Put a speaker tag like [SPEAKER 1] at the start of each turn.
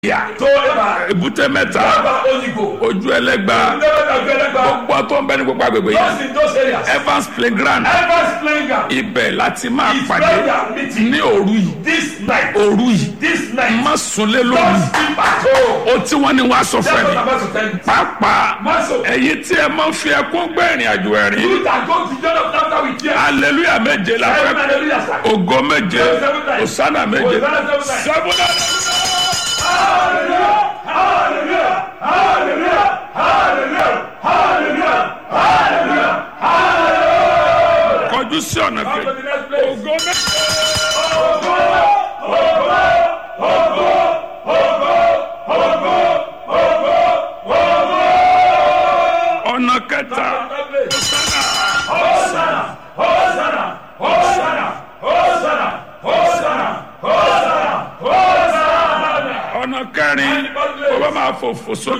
[SPEAKER 1] yà
[SPEAKER 2] tó ẹ̀bà
[SPEAKER 1] èbúté mẹ́ta
[SPEAKER 2] ẹ̀bà òyìnbó
[SPEAKER 1] ojú ẹlẹ́gba
[SPEAKER 2] ndébẹ̀tà gbẹlẹ́gbà
[SPEAKER 1] gbogbo tó ń bẹ ní gbogbo agbègbè yẹn
[SPEAKER 2] those in those areas
[SPEAKER 1] evans playground
[SPEAKER 2] evans playing ground
[SPEAKER 1] ibẹ̀ láti máa
[SPEAKER 2] is
[SPEAKER 1] pàdé
[SPEAKER 2] where we are meeting
[SPEAKER 1] ní òru yìí
[SPEAKER 2] this night
[SPEAKER 1] òru yìí
[SPEAKER 2] this night
[SPEAKER 1] má sunlé
[SPEAKER 2] don't
[SPEAKER 1] lóru
[SPEAKER 2] sleep at home
[SPEAKER 1] o tí wọ́n ní wàá sọ
[SPEAKER 2] that's
[SPEAKER 1] fẹ́
[SPEAKER 2] what
[SPEAKER 1] mi
[SPEAKER 2] i'm about to tell you
[SPEAKER 1] pàápàá
[SPEAKER 2] maso
[SPEAKER 1] ẹ̀yin tí ẹ máa ń fi ẹkún gbé ìrìn àjò ẹ̀rín
[SPEAKER 2] you that go to john of laughter with tears
[SPEAKER 1] hallelujah méje la
[SPEAKER 2] seven
[SPEAKER 1] fẹ́
[SPEAKER 2] hallelujah sir
[SPEAKER 1] ògo méje
[SPEAKER 2] Seven times.
[SPEAKER 1] osana méje
[SPEAKER 2] Hosanna seven times.
[SPEAKER 1] sẹ́fúnà
[SPEAKER 2] hallelujah hallelujah hallelujah hallelujah hallelujah hallelujah hallelujah
[SPEAKER 1] kọjú sí ọ̀nà
[SPEAKER 2] come to
[SPEAKER 1] kejì
[SPEAKER 2] the next place
[SPEAKER 1] ògo méje ọ̀nà kẹta
[SPEAKER 2] Hosanna, Hosanna, Hosanna, Hosanna, Hosanna, Hosanna, Hosanna.
[SPEAKER 1] ọ̀nà kẹrin ó bá máa fò fò sókè